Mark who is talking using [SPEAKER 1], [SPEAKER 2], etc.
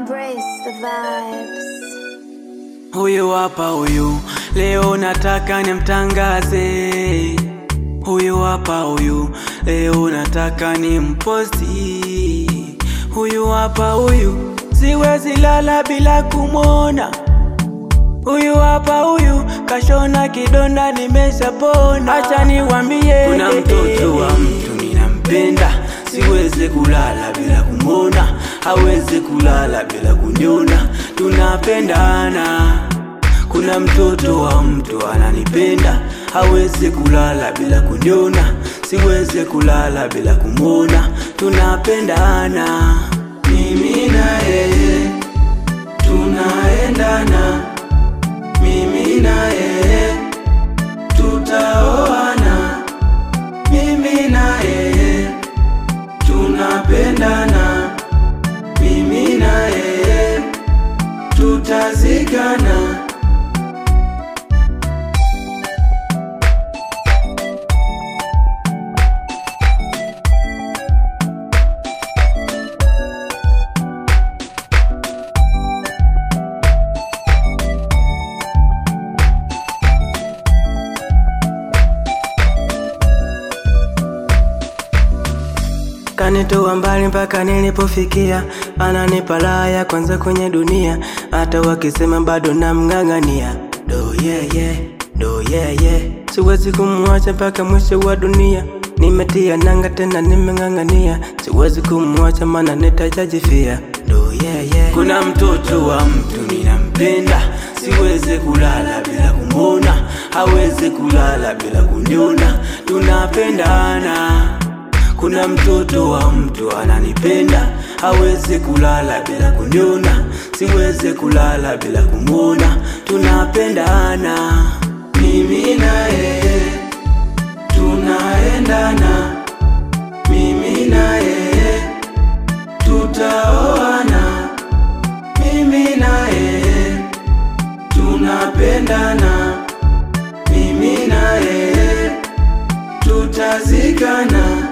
[SPEAKER 1] Embrace the vibes.
[SPEAKER 2] Huyu hapa huyu, leo nataka nimtangaze. Huyu hapa huyu, leo nataka nimposti. Huyu hapa huyu, siwezi lala bila kumwona. Huyu hapa huyu, kashona kidonda nimeshapona. Acha niwambie, kuna mtoto wa mtu ninampenda, siwezi kulala bila kumwona, hawezi kulala bila kuniona, tunapendana. Kuna mtoto wa mtu ananipenda, hawezi kulala bila kuniona, siwezi kulala bila kumwona, tunapendana. Mimi na yeye tunaendana, mimi na yeye tutaoana, mimi na yeye tunapendana, mimi na yeye tutazikana. Kanitoa mbali mpaka nilipofikia, ananipa raha ya kwanza kwenye dunia, hata wakisema bado namng'ang'ania. Do yeah yeah, do yeah yeah, siwezi kumwacha mpaka mwisho wa dunia. Nimetia nanga tena nimeng'ang'ania, siwezi kumwacha maana nitajajifia. Do yeah yeah, kuna mtoto wa mtu ninampenda, siwezi kulala bila kumwona, hawezi kulala bila kuniona, tunapendana. Kuna mtoto wa mtu ananipenda, hawezi kulala bila kuniona, siwezi kulala bila kumwona, tunapendana. Mimi na yeye tunaendana, mimi na yeye tutaoana, mimi na yeye tunapendana, mimi na yeye tutazikana.